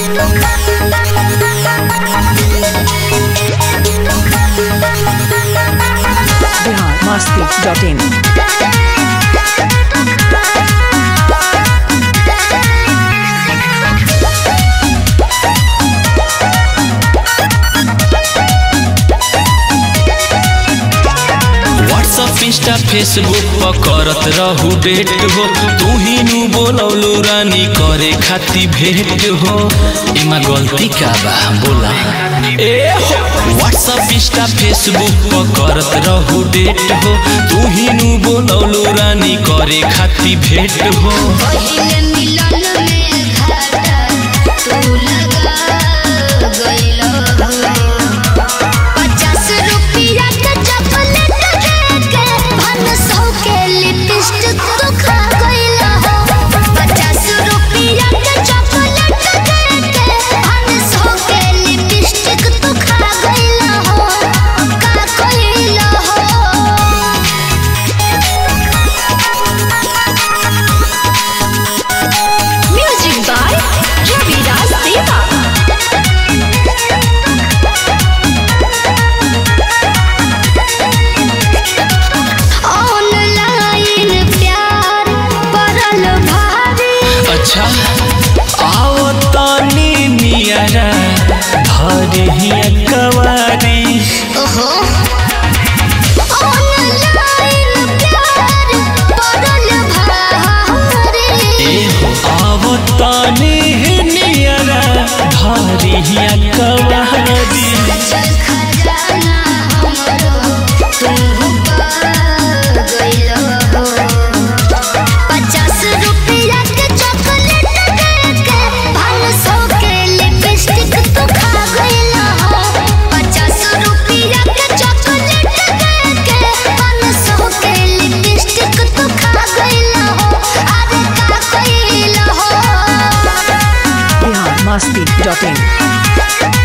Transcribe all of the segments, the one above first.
बिहार मस्ती dot in WhatsApp Insta Facebook पर करत रहू डेट हो तू ही नु बोलौलू रानी करे खाती भेंट हो इमा गलती का बा बोला ए हो व्हाट्सअप इंस्टा फेसबुक पर करत रहू डेट हो तू ही नु बोलौलू रानी करे खाती भेंट हो पहिले मिलन में घाटा तू लगा गइल पचास रुपया के चॉकलेट देके भन सौ के लिपस्टिक तू खा गइल पचास रुपया के चॉकलेट देके भन सौ के लिपस्टिक तू खा गइल का कइल हो Music by Ravi Das Deva. Online प्यार पड़ल भारी अच्छा आओ तानी नियरा धरे हिया कवारी ओहो ऑनलाइन प्यार पड़ल भारी एहो आओ तानी नियरा धरे हिया कवारी चल खजाना हमरो तुम पा गइल हो पचास रुपया के चॉकलेट देके भन सौ के लिपस्टिक तू खा गइल हो पचास रुपया के चॉकलेट देके भन सौ के लिपस्टिक तू खा गइल हो अरे का कइल हो बिहार मस्ती डॉट इन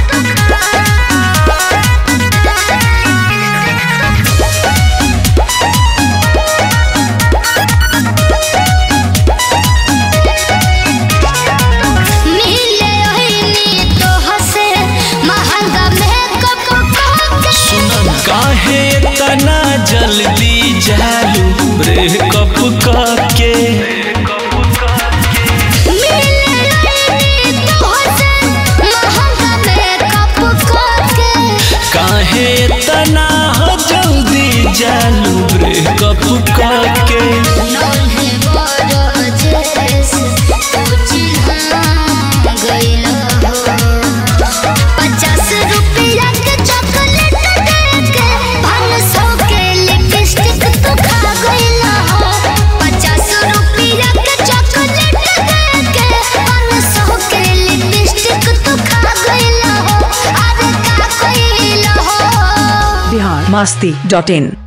मिले ओहिनी तो हसे महंगा मेकअप के सुन काहे तना जल्दी जालू ब्रेकअप करके मिले ओहिनी तो हसे महंगा मेकअप के काहे तना जल्दी जालू ब्रेकअप करके नन्हे बड़ जेस तू चिन्हा गइल हो पचास रुपया के चॉकलेट देके भन सौ के लिपस्टिक तू खा गइल हो पचास रुपया के चॉकलेट देके भन सौ के लिपस्टिक तू खा गइल हो अरे का कइल हो बिहार मस्ती डॉट इन